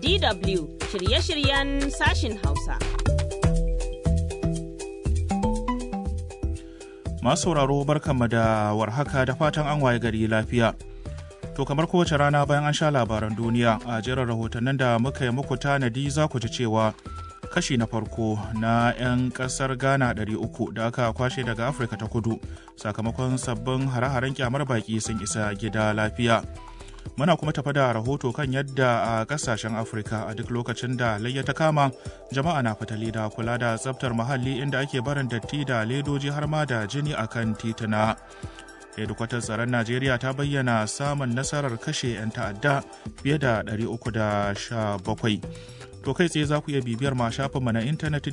DW shirye-shiryen sashin Hausa. Masu sauraro barkanmu da warhaka da fatan an waye gari lafiya. To kamar kowace rana bayan an sha labaran duniya a jerin rahotannin da muka yi muku tanadi za ku ji cewa kashi na farko na 'yan kasar Ghana 300 da aka kwashe daga Afirka ta kudu sakamakon sabbin hare-haren kyamar baki sun isa gida lafiya. Muna kuma tafa da rahoto kan yadda a kasashen Afirka a duk lokacin da layya ta kama jama'a na fitali da kula da tsaftar muhalli inda ake barin datti da ledoji har ma da jini akan tituna. hedikwatar tsaron najeriya ta bayyana samun nasarar kashe 'yan ta'adda fiye da 317 to kai tsaye za ku iya bibiyar ma shafinmu na intanet